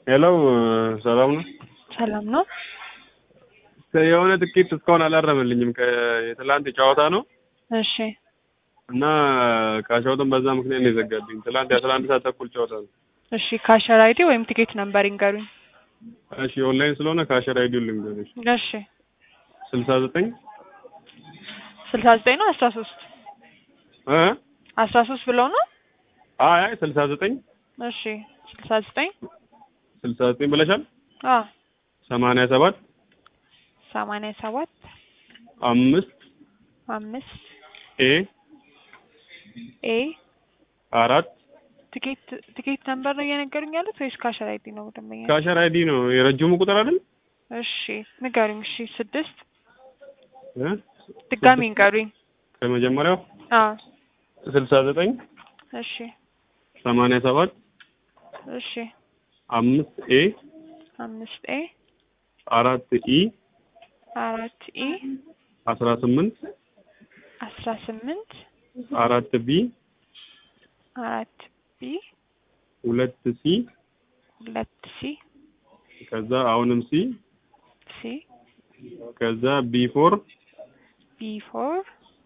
ሄሎ ሰላም ነው? ሰላም ነው። የሆነ ትኬት እስካሁን አላረመልኝም። የትላንት ጨዋታ ነው እሺ እና ካሻውትን በዛ ምክንያት ነው የዘጋብኝ። ትላንት የአስራ አንድ ሰዓት ተኩል ጨዋታ ነው። እሺ ካሸር አይዲ ወይም ቲኬት ነምበር ይንገሩኝ። እሺ ኦንላይን ስለሆነ ካሸር አይዲውን ልንገርሽ። እሺ ስልሳ ዘጠኝ ስልሳ ዘጠኝ ነው አስራ ሶስት እ አስራ ሶስት ብለው ነው። አይ አይ ስልሳ ዘጠኝ እሺ ስልሳ ዘጠኝ ስልሳ ዘጠኝ ብለሻል። አ ሰማንያ ሰባት ሰማንያ ሰባት አምስት አምስት ኤ ኤ አራት ቲኬት ቲኬት ነምበር ነው እየነገሩኝ ያሉት ወይስ ካሸር አይዲ ነው ደንበኛ? ካሸር አይዲ ነው የረጅሙ ቁጥር አይደል? እሺ ንገሩኝ። እሺ ስድስት እ ድጋሚ ንገሩኝ። ከመጀመሪያው አ ስልሳ ዘጠኝ እሺ ሰማንያ ሰባት እሺ አምስት ኤ አምስት ኤ አራት ኢ አራት ኢ አስራ ስምንት አስራ ስምንት አራት ቢ አራት ቢ ሁለት ሲ ሁለት ሲ ከዛ አሁንም ሲ ሲ ከዛ ቢ ፎር ቢ ፎር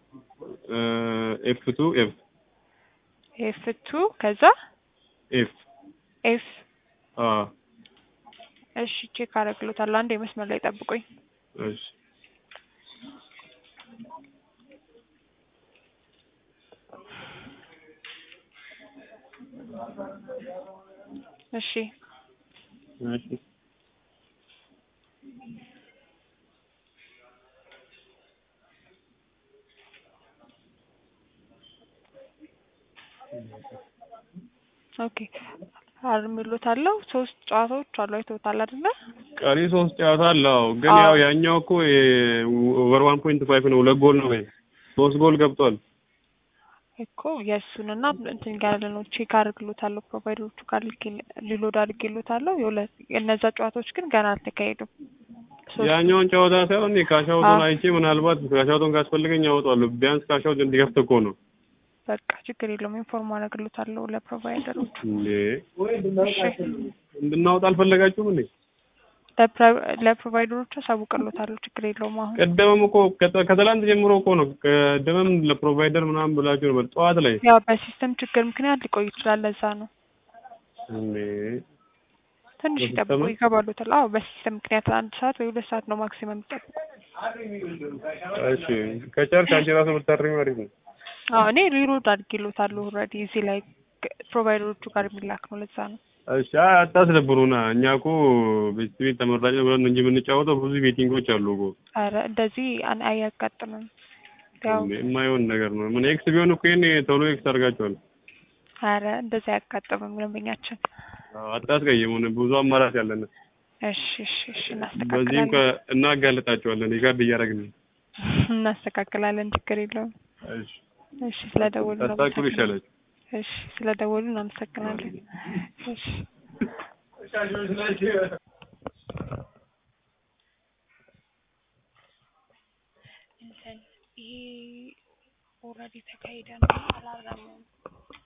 ኤፍ ቱ ኤፍ ኤፍ ቱ ከዛ ኤፍ ኤፍ አ እሺ ቼክ አደርግሎታለሁ። አንድ የመስመር ላይ ጠብቁኝ። እሺ እሺ እሺ ኦኬ አርምሎታለሁ። ሶስት ጨዋታዎች አሉ አይተውታል አይደለ? ቀሪ ሶስት ጨዋታ አለው ግን አዎ። ያው ያኛው እኮ ኦቨር ዋን ፖይንት ፋይቭ ነው። ሁለት ጎል ነው ወይ ሶስት ጎል ገብቷል። እኮ የእሱንና እንትን ጋር ነው ቼክ አድርግሎታለሁ። ፕሮቫይደሮቹ ጋር ልኬ ሊሎድ አድርጌሎታለሁ። የሁለት እነዛ ጨዋታዎች ግን ገና አልተካሄዱም። ሶስት- ያኛውን ጨዋታ ሳይሆን እኔ ካሻውቱን አዎ። አይቼ ምናልባት ካሻውቱን ካስፈልገኝ ያወጣዋለሁ። ቢያንስ ካሻውት እንዲከፍት እኮ ነው በቃ ችግር የለውም። ኢንፎርም አደርግሎታለሁ ለፕሮቫይደሮቹ። እንዴ። እሺ እንድናወጣ አልፈለጋችሁም እንዴ? ለፕሮ- ለፕሮቫይደሮቹ አሳውቅሎታለሁ። ችግር የለውም። አሁን ቀደምም እኮ ከተ- ከትላንት ጀምሮ እኮ ነው። ቀደምም ለፕሮቫይደር ምናምን ብላችሁ ነበር ጠዋት ላይ ያው በሲስተም ችግር ምክንያት ሊቆይ ይችላል። ለዛ ነው እንዴ። ትንሽ በሲስተም ይጠብቁ፣ ነው? ይገባሉታል። አዎ በሲስተም ምክንያት አንድ ሰዓት ወይ ሁለት ሰዓት ነው ማክሲመም ይጠብቁ። እሺ ከጨርሽ አንቺ ራሱ ብታርሚ አሪፍ ነው። አዎ እኔ ሪሎድ አድርጌሎታለሁ ኦልሬዲ እዚህ ላይ ፕሮቫይደሮቹ ጋር የሚላክ ነው። ለዛ ነው እሺ አይ አታስደብሩና። እኛ እኮ ቤት ቤት ተመራጭ ነው ብለን እንጂ የምንጫወተው ብዙ ቤቲንጎች አሉ እኮ። ኧረ እንደዚህ አን- አያጋጥምም። ያው እንዴ የማይሆን ነገር ነው። ምን ኤክስ ቢሆን እኮ ይሄን ቶሎ ኤክስ አድርጋቸዋል። ኧረ እንደዚህ አያጋጥምም ደንበኛችን። አዎ፣ አታስቀይሙን። ብዙ አማራጭ ያለን። እሺ እሺ እሺ በዚህም እናስተካክላለን ከ- እናጋልጣቸዋለን። ሪካርድ እያደረግን ነው። እናስተካክላለን። ችግር የለውም። እሺ እሺ ስለደወሉ ታስታክሉ ይሻላል። እሺ ስለደወሉ እናመሰግናለን። እሺ እንትን ይሄ ኦልሬዲ ተካሂደ ነው አላረመም